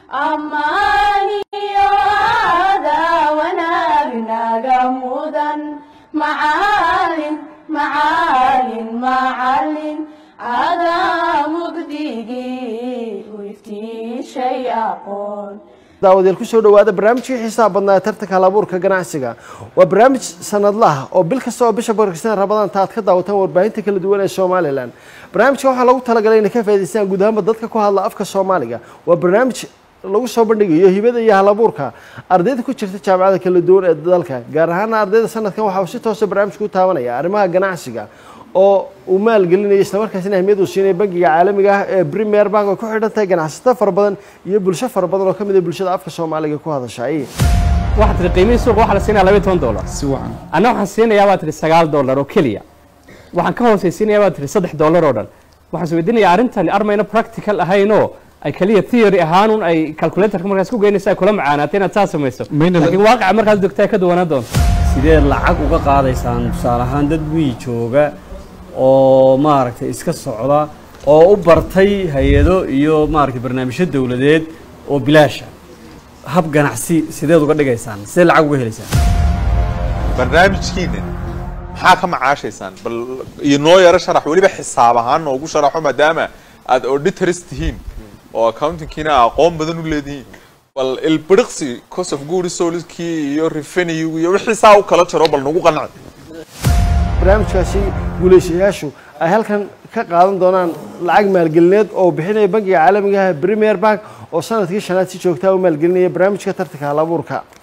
ammaaniyo aadaa wanaagnaga mudan macalin macalin macalin adaa mugdigii u iftiishay aqoon daawadayaal kusoo dhawaada barnaamijkii xiisaha badnaa ee tartanka halabuurka ganacsiga waa barnaamij sanadlaha oo bil kasta oo bisha barkistan rabadaanta aad ka daawataan warbaahinta kala duwan ee somalilan barnaamijka waxaa lagu talagalay inay ka faa'idaystaan guud ahaanba dadka ku hadla afka soomaaliga waa barnaamij lagu soo bandhigayo hibada iyo halabuurka ardayda ku jirta jaamacada kala duwan ee dalka gaar ahaana ardayda sanadkan waxa uu si toosa barnaamijka u taabanaya arrimaha ganacsiga oo uu maalgelinayo islamarkaasina ahmiyad uu siinaya bangiga caalamiga ah ee premier bank oo ku xidhan tahay ganacsato fara badan iyo bulsho fara badan oo ka mid ah bulshada afka soomaaliga ku hadashay waxaad tihi qiimihii suuqa waxaa la siinaya labaiy toban dollar si wacan anna waxaan siinayaa baad tihi sagaal dollar oo keliya waxaan ka hoosaysiinayaa baad tihi saddex dollar oo dhan waxaan isweydiinayaa arrintani armayna practical ahaynoo ay keliya theory ahaanun ay calculatorka markaas ku geynaysa ay kula macaanaatay inaad saa samayso Mayna- laakiin waaqica markaad dogtaa ay ka duwanaan doonto sideed lacag uga qaadaysaan tusaale ahaan dad wiyi jooga oo maaragtay iska socda oo u bartay hay-ado iyo maaragtay barnaamijyo dowladeed oo bilaasha hab ganacsi sideed uga dhigaysaan sidee lacag uga helaysaan barnaamijkiina maxaa ka macaashaysaan bal iyo noo yaro sharax weliba xisaab ahaan noogu sharaxo maadaama aad auditors tihiin oo accountingkiina aqoon badan u leedihiin bal ilbiriqsi cost of good solidkii iyo revenue iyo wixii saa u kala jaro bal nagu qanci barnaamijkaasi guulaystayaashu ay halkan ka qaadan doonaan lacag maalgelineed oo bixinaya bangiga caalamiga ah ee premier bank oo sanadkii shanaad si joogtaa u maalgelinaya barnaamijka tartanka halabuurka